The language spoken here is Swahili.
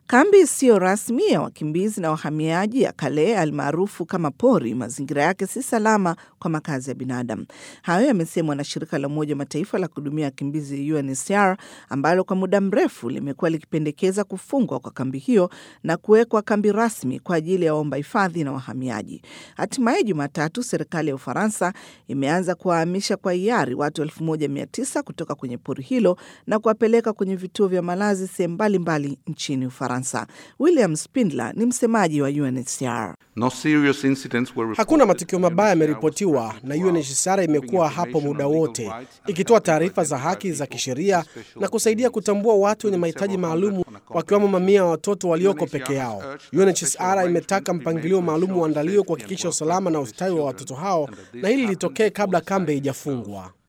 Kambi isiyo rasmi ya wakimbizi na wahamiaji ya Kale almaarufu kama Pori, mazingira yake si salama kwa makazi ya binadamu. Hayo yamesemwa na shirika la Umoja wa Mataifa la kuhudumia wakimbizi UNHCR ambalo kwa muda mrefu limekuwa likipendekeza kufungwa kwa kambi hiyo na kuwekwa kambi rasmi kwa ajili ya waomba hifadhi na wahamiaji. Hatimaye Jumatatu, serikali ya Ufaransa imeanza kuwahamisha kwa hiari watu 1900 kutoka kwenye pori hilo na kuwapeleka kwenye vituo vya malazi sehemu mbalimbali nchini Ufaransa. William Spindler ni msemaji wa UNHCR. No serious incidents were Hakuna matukio mabaya yameripotiwa na UNHCR imekuwa hapo muda wote ikitoa taarifa za haki za kisheria na kusaidia kutambua watu wenye mahitaji maalumu wakiwemo mamia ya watoto walioko peke yao. UNHCR imetaka mpangilio maalum uandaliwe kuhakikisha usalama na ustawi wa watoto hao na hili litokee kabla kambi haijafungwa.